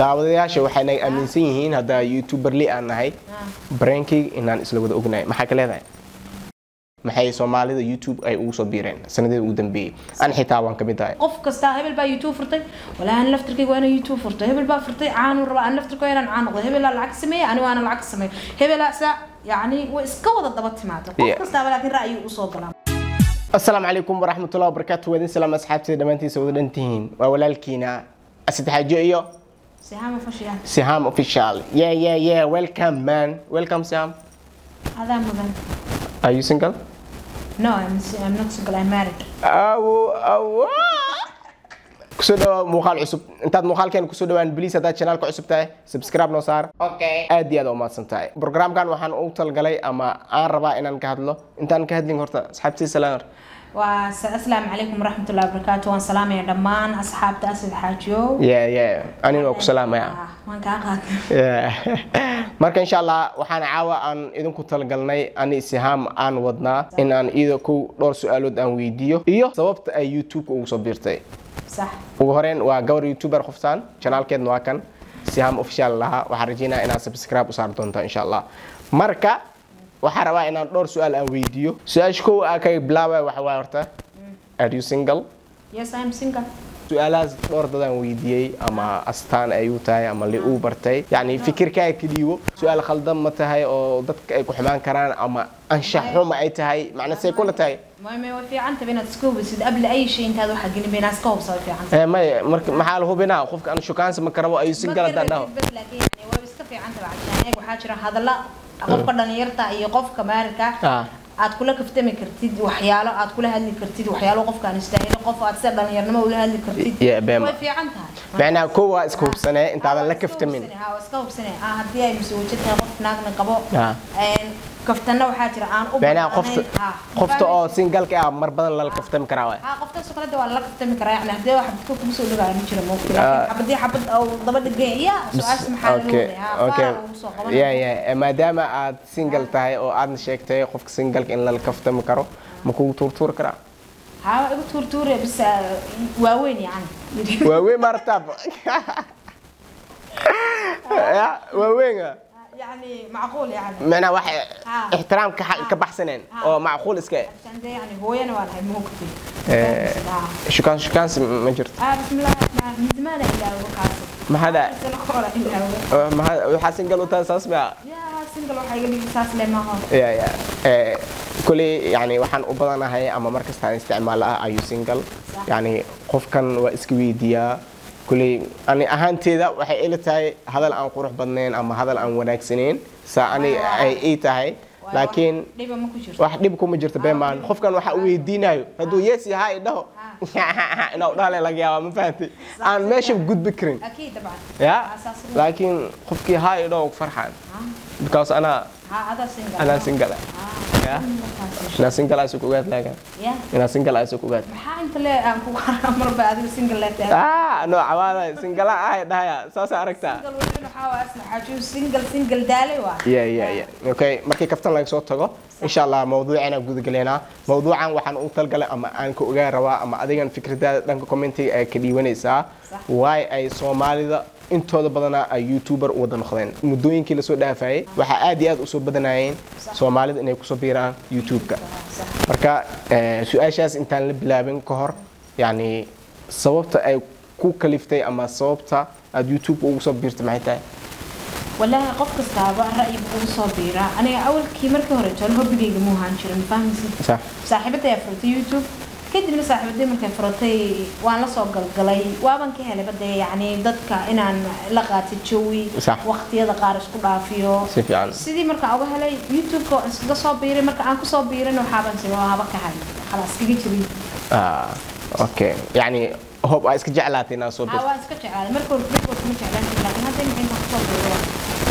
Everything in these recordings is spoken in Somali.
daawadayaasha waxay naga aaminsan yihiin haddaa youtuberli aan nahay brainkayga inaan isla wada ognahay maxaa ka leedahay maxay soomaalida youtube ay ugu soo biireen sanadii ugu dambeeyey an xitaa waan ka mid ahay qof kasta hebel baa youtube furtay walaa aan laftirkayga waa inaan youtube furtay hebel baa furtay caanu raba aan laftirka waa inaan caan noqdo hebelaa lacag sameeya ani waana lacag sameeyo hebelaa saa yacni way iska wada daba timaada qof Yeah. kastaaba laakiin ra'yi usoo galaa asalaamu calaykum waraxmatullahi wabarakaatu waadin salaam asxaabtida dhammaantiisa wada dhantihiin waa walaalkiina asadexaajo iyo sihama fashiya siham official yeah yeah yeah welcome man welcome siham adaa mudan are you single no I'm, I'm not single I'm married awo awo kusoo dhawa muuqaal cusub intaad muuqaalkeena kusoo dhawaan bliis haddaad chanaalka cusub tahay subscribe noo saar okay aad iyo aad umahadsan tahay programkan waxaan ugu talgalay ama aan rabaa inaan ka hadlo intaan ka hadlin horta asxaabtii salaam waa asalaamu calaykum waraxmatullahi wabarakaatu waan salaamaya dhammaan asxaabta asad xaajiyo yeah yeah anina waa ku salaamaya Ah, waan kaa qaatay Yeah. marka insha allah waxaan caawa aan idinku talagalnay ani sihaam aan wadnaa in aan iyada kow dhowr su-aalood aan weydiiyo iyo sababta ay youtube-ka ugu soo biirtay sax ugu horeyn waa gabar youtuber qoftaan janaalkeedna waa kan sihaam official lahaa waxaan rajeynaya inaad subscribe u saari doontaa insha allah marka waxaan rabaa inaan dhowr su-aal aan weydiiyo su-aasha kow aa kaga bilaabaya waxa waay horta are you single yes I'm single su-aalahaas dhowr dadaan weydiiyey ama astaan ay u tahay ama li uu bartay yacni fikirkaaga ka dhiibo su-aal khaldan ma tahay oo dadka ay ku xumaan karaan ama anshax xuma ay tahay macna say kula tahay ما ما في عنت بينات سكوبس قبل اي شيء انت هذا حق بينات سكوبس في عنت Eh, may marka maxaa la hubinaa qofka aan shukaansa ma karabo ayuu si gala dadhaho بس لكن يعني هو بس في عنت بعد يعني waxaa jira hadalla qofka dhalinyarta iyo qofka maarka Ah. aad kula kaftami kartid waxyaalo aad kula hadli kartid waxyaalo qofka aan istaahilo qof aad sida dhalinyarnimo ula hadli kartid Yeah, beema. way fiican tahay macnaha kow waa iska hubsanee intaadan la kaftamin ha iska hubsane ah haddii ay masawajad tahay qof naagna qabo Ah. een kaftana waxaa jira aan u macnaha qofta baahnayn. Ah, qofta oo fahmaysid? singalka ah mar badan lala kaftami karaa waay ها قفت سكرت ولا كفتمي كرا يعني هدي واحد تكون كمسو لغا ما جرى ممكن آه. حبد دي حبد او دبا دغين يا سؤال سمحان okay ها okay فا yeah yeah maadaama aad single tahay oo aadna sheegtay qofka singalka in lala kaftami karo ma kugu tuurtuuri karaa ها igu tuur tuur bas waaweyn yani waaweyn maartaab ya waaweyn يعني معقول يعني macnaha wax Ah. ixtiraam ka ka baxsaneen Ah. oo macquul iska eh. عشان ده يعني هو انا ولا هي ممكن Eh, shukaan shukaansi ma jirto اه بسم الله الرحمن الرحيم من زمان الا هو كاسب ma hada الا هو ma hada waxaa singal u tahay saas mia يا سنجل waxa iga dhigi saas le maaha ya ya Eh, kuley yani waxaan u badanahay ama markasta aan isticmaalo ah ayu single Sax. yani qofkan waa iska weydiiyaa kuley ani ahaanteeda waxay ila tahay hadal aan qurux badnayn ama hadal aan wanaagsaneyn saa ani Waa- ay ii tahay laakiin dhiba ma ku jirto wax dhib kuma jirto beemaan qofkan waxa uu weydiinayo hadduu yes yahay idhaho inaa dhale laga yaaba ma fahantay aan meesha gudbi karin اكيد طبعا ya أساس الوضع. laakiin qofkii haa idhaho farxaan because anaa ها هذا سنجل anaa single ah ya inaa single ah isku ogaad laagan يا inaa single ah isku ogaad maxaa inta le aan ku marba adiga single leedahay ah no cawaada single ah ay dhahaya saas aragtaa single weli waxaa waa asla xaajo single single daalay waa ya ya ya okay markii kaftan laga soo tago insha allah mawduucana gudagaleynaa mawduucan waxaan u talgalay ama aan ka ogaan rabaa ama adigan fikradaada dhanka commentiga ay ka dhiiwanaysaa Sax. waay ay soomaalida intooda badanaa ay youtuber u wada noqdeen muddooyinkii lasoo dhaafayay waxaa aad iyo aad usoo badanayeen soomaalida inay kusoo biiraan youtube-ka sax marka eh, su-aashaas intaan la bilaabin ka hor yani sababta ay ku kaliftay ama sababta aad youtube ugu soo biirtay maxay tahay walaahi qof kastaaba ra'yi buu soo biiraa aniga awalkii markii hore toon hobbigayga muu ahaan jirin ma fahmaysid sax saaxiibaday ayaa furatay youtube kadibna saaxiibaday markay furatay waan la soo galgalay waaban ka helay bade yacni dadka inaan la qaatay jawi Sax. waqtiyada qaar isku dhaafiyo si fiican sidii markaan uga helay youtube-ka waan iskaga soo biiray marka aan kusoo biirin waxaaban si waa haba ka hay khalaas iskaga jirin ah okay yani hob aa iska jeclaatay inaad soo haa biirto waan iska jeclaaday marka hore marka hore kuma jeclaan jirin laakiin hadda inta intaan kusoo biiray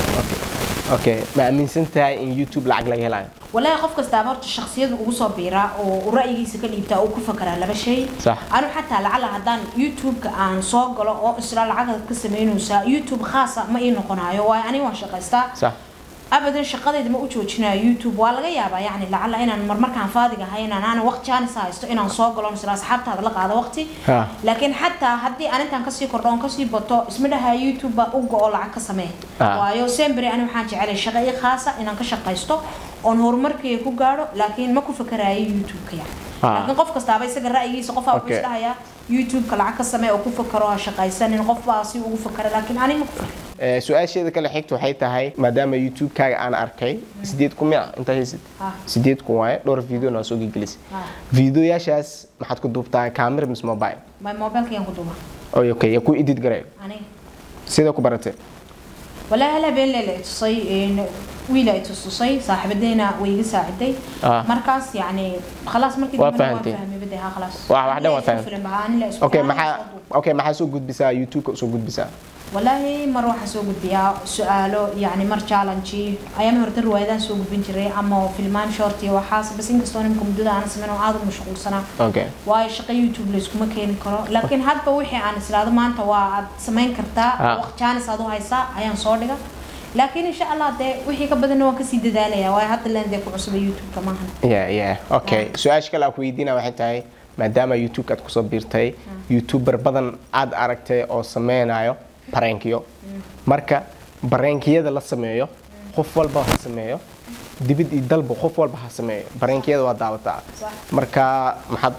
okay ma aaminsan tahay in youtube lacag laga helayo walaahi qof kastaaba horta shaksiyadu ugu soo biiraa oo uu ra'yigiisa ka dhiibtaa uu ku fakaraa laba shay Sax. anu xataa lacala haddaan youtube-ka aan soo galo oo isla lacagaad ka samaynaysaa youtube khaasa ma ii noqonayo waayo aniga waan shaqaystaa sax abadan shaqadayda ma u joojinayo youtube waa laga yaabaa yacni lacala inaan marmarkaan faadiga ahay inaan aanan waqti jaanis haysto inaan soo galo isla asxaabtaada la qaado waqti Ha. laakiin xataa haddii aan intaan kasii kordho oon kasii bato isma dhaha youtube baa u go-o lacag ka samee Ah. waayo semberi ani waxaan jecelay shaqo ii khaasa inaan ka shaqaysto oon horumarkayga ku gaadho laakiin ma ku fakarayo youtube-ka yani Ah. laakiin qof kastaaba isaga ra'yigiisa qofaa wuxuu Okay. isdhahayaa youtube-ka lacag ka samee oo ku fakaro ha shaqaysanin qof baa si ugu fakara laakiin ani ma ku fakaro Ee, su-aasheeda kale xigta waxay tahay maadaama youtube-kaaga aan arkay sideed kun miya intaa haysid Ah. sideed kun waaye dhowr video naa soo gegelisay Ah. videoyaashaas maxaad ku duubtaa camera mise mobile my mobilkayaan ku duuba oy okay yaa ku edit garayo aniga sida ku baratay walaa hal habeen leela itusay wiila itustusay saaxiibadeyna way iga saaciday Ah. markaas yacni khalaas markii Waa dambena fahantay. fahmay bade ha khalaas Wax- wax dhan waa Anila isku fahantay. filan baha, anila isku okay filan, maxaa soo duub. okay maxaa soo gudbisaa youtube-ka soo gudbisaa walaahi mar waxaan soo gudbiyaa su-aalo yacni mar challenge ayaama horta riwaayadahan soo gudbin jiray ama filmaan short iyo waxaas bas inkastoo nimka muddada aan sameyn oo aad u mashquulsanaa okay waayo shaqo youtube layskuma keeni karo laakiin hadba wixii aan islaado maanta waa aad samayn kartaa Ah. waqti jaanis aad u haysaa ayaan soo dhiga laakiin insha allah dee wixii ka badanna waan kasii dadaalaya waayo hadda leen dee ku cusuba youtube-ka maahan yeah yeah okay su-aasha kale aan ku weydiina waxay tahay maadaama youtube aad kusoo biirtay youtuber badan aad aragtay oo sameynayo bareenkiyo marka bareenkiyada la sameeyo qof walba ha sameeyo dibid iyo dalba qof walba ha sameeyo bareenkiyada waa daawataa Sax. marka maxaad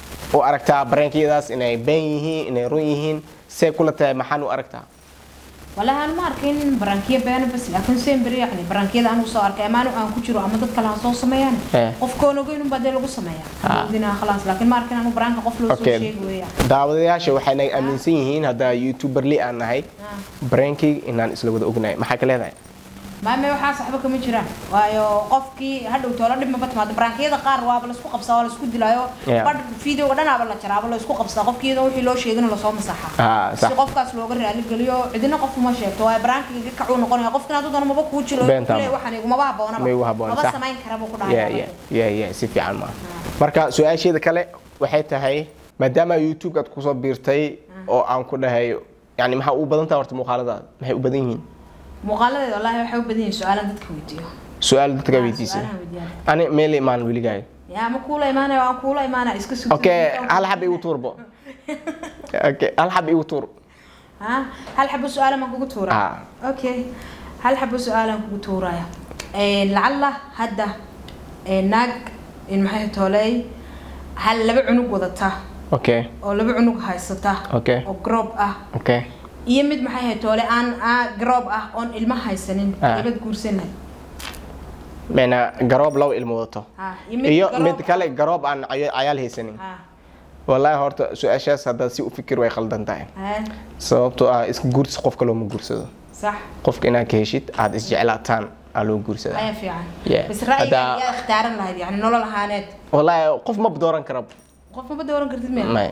u aragtaa bareenkiyadaas inay been yihiin inay run yihiin see kula tahay maxaan u aragtaa walahi aan ma arkin barankiya beena bas laakiin semberi yani barankiyada anigu soo arkay amaanu aan ku jiro ama dad kale ha soo sameeyaan Eh. qofkoon ogeyn unbaa dee lagu sameeyaa Ah. Ogeynaa khalaas laakiin ma arkin anigu baranka qof loo soo Okay. sheegi weeya daawadayaasha waxay aaminsan yihiin haddaa youtuber li aan nahay bareenkayga inaan isla wada ognahay maxaa ka leedahay maame waxaa saxba kama jiraan waayo qofkii hadhow toola dhib maba timaado barankiyada qaar waaba laisku qabsaa waa laisku dilaayo Yeah. badh videoga dhanaaba la jaraaba laisku qabsaa qofkiyada wixii loo sheegina lasoo masaxa Ah, sax. si qofkaas looga raali geliyo cidina qof uma sheegto waayo barankiga ka kacuu noqonaya qofkina hadduu doono maba kuu jiro Beenta kule ma. waxaan igumaba habboonaba Ma igu habboon, maba sax. samayn kara buu ku yeah, dhahay yeah, yeah, yeah, si fiican ma marka su-aasheeda kale waxay tahay maadaama youtube aad kusoo biirtay oo aan ku dhahay yani maxaa u badan tahay horta muuqaaladaada maxay u badan yihiin muuqaaladeeda wallaahi waxay u badan yihiin su-aalan dadka weydiiyo su-aal dadka Ah, weydiisay su-aalahan weydiiyaan. ani meel imaan weligaayo yaa ma kuula imaanaya waan kuula imaanaya iska sugtay okay hal xab igu tuurbo okay hal xab igu tuur ها هل حبوا سؤال ما كنت تورا آه. اوكي هل حبوا سؤال ما كنت تورا إيه لعل هدا إيه ناق إن محي تولي هل لبع عنق وضتا okay أو لبع عنق هايستا Okay. أو جروب أه okay يمد محي تولي أن آه جروب أه أون إلما هايسنين آه. يبد كورسين meena garoob laba ilmo wadato ها يمد iyo جروب mid kale garoob aan cayo- cayaal haysanin ها wallaahi horta su-aashaas haddaad si u fikir way khaldan tahay ها sababtoo ah iska guursi qofka looma guursado صح qofka inaad ka heshid aad isjeclaataan aa loo guursadaa أي في عن Yeah. بس رأيي هذا- يا اختارن لهذه يعني نولا لهانات wallaahi qof ma dooran kara قف ما بدورن كرتد مين may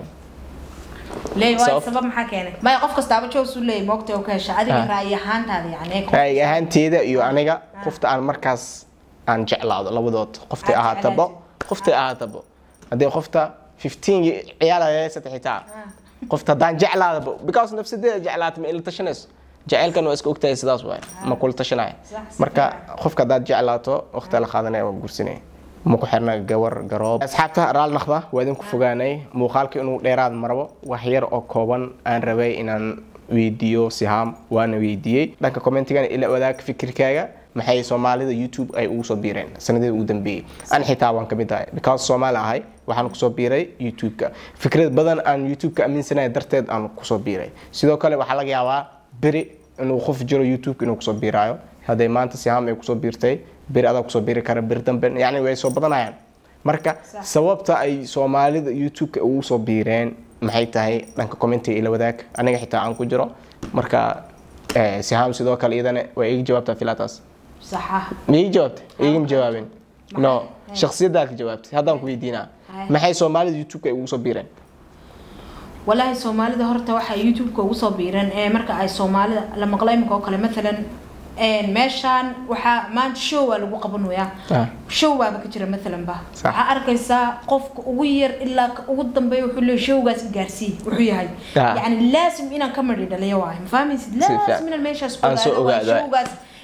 ليه واي Sabab- sabab maxaa keenay maya qof kastaaba joos u leeyahay moogta oo ka hesha adiga Ah. ra'yi ahaantaada yani qof- ra'yi ahaanteeda iyo aniga qofta aan markaas aan jeclaado labadood qoftay Aad ahaatabo jeclaatid. qoftay ahaatabo haddii qofta 15 ciyaal haysata xitaa qofta haddaan jeclaadabo because nafsadeeda jeclaata ma ila tashanayso jacaylkan waa iska ogtahay sidaas waay ma kula tashanaya Sax, si marka fiican. qofka haddaad jeclaato waqti la qaadanaya waa guursanaya ma ku xirna gawar garoob asxaabta raal naqda waa idinku fogaanay muuqaalka inuu dheeraad marabo wax yar oo kooban aan rabay inaan weydiiyo sihaam waana weydiiyey dhanka commentigana ila wadaag fikirkaaga maxay soomaalida youtube ay ugu soo biireen sanadii ugu dambeeyey an xitaa waan kamid ahay because soomaali ahay waxaan kusoo biiray youtube-ka fikrad badan aan youtube-ka aaminsanaya darteed aan kusoo biiray sidoo kale waxaa laga yaabaa beri inuu qof jiro youtube inuu kusoo biiraayo hadday maanta sihaam ay kusoo biirtay beri adaa kusoo biiri kara beri dambe yani way soo badanayaan marka Sax. sababta ay soomaalida youtube-ka ugu soo biireen maxay tahay dhanka commentiga ila wadaag aniga xitaa aan ku jiro marka eh, sihaam sidoo kale iyadana waa iga jawaabtaa filaataas saxa ma ii jawaabtay igama jawaabin no Maxay? shakhsiyaddaa ka jawaabtay haddaan ku weydiinaa Hay. maxay soomaalida youtube-ka ay ugu soo biireen walaahi soomaalida horta waxay youtube-ka ugu soo biireen ee marka ay soomaalida la maqlo imika oo kale matalan een, meeshaan waxaa maanta show waa lagu qabanayaa Ah. show baaba ka jira matalan ba Sax. waxaa arkaysaa qofka ugu yar ilaa ka ugu dambeeya wuxuu leeyahay showgaas gaarsii wuxuu yahay Ah. yani laasim inaan ka madhi dhaliyo waayo ma fahmaysid fiican. laasim inaan meeshaas Aan soo ogaado waa ogaado. showgaas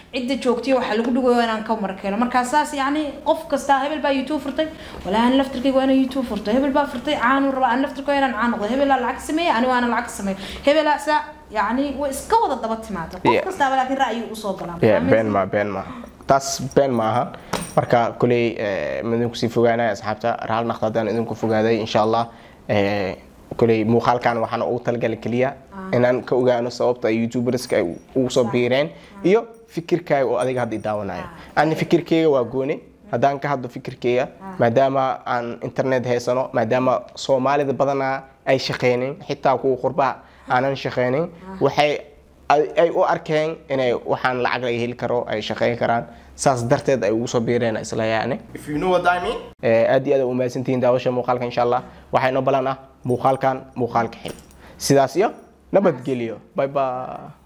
cidda joogtiyo waxaa lagu dhigayo inaan ka markeeno markaa saas yacni qof kasta hebel baa youtube furtay walaa aan laftirkayga waa inaan youtube furtay hebel baa furtay caanu rabaa aan laftirkayga inaan caan noqdo hebelaa lacag sameeya ani waana lacag sameeyo hebelaa saa yacni way iska wada daba timaada qof Yeah. kastaaba laakiin ra'yi usoo galaa Yeah, been ma been ma taas been ma aha marka kuley midin kusii fogaanaya asxaabta raal naqda haddaan idinku fogaaday insha allah Eh, kuley muuqaalkan waxaan ugu talagalay keliya inaan ka ogaano sababta ay youtuberska ay ugu soo biireen iyo fikirkaaga oo adiga hadda i daawanayo ani fikirkeyga waa gooni haddaan ka hadlo fikirkeyga maadaama aan internet haysano maadaama soomaalida badanaa ay shaqeynin xitaa kuwa qurbaha aanan shaqeynin waxay ay ay u arkeen inay waxaan lacag laga heli karo ay shaqeyn karaan saas darteed ay ugu soo biireen isla yaani aad iyo aad u mahadsantihiin daawasha muuqaalka insha allah waxaa inoo balan ah muuqaalkan muuqaalka xig sidaas iyo nabadgelyo bye bye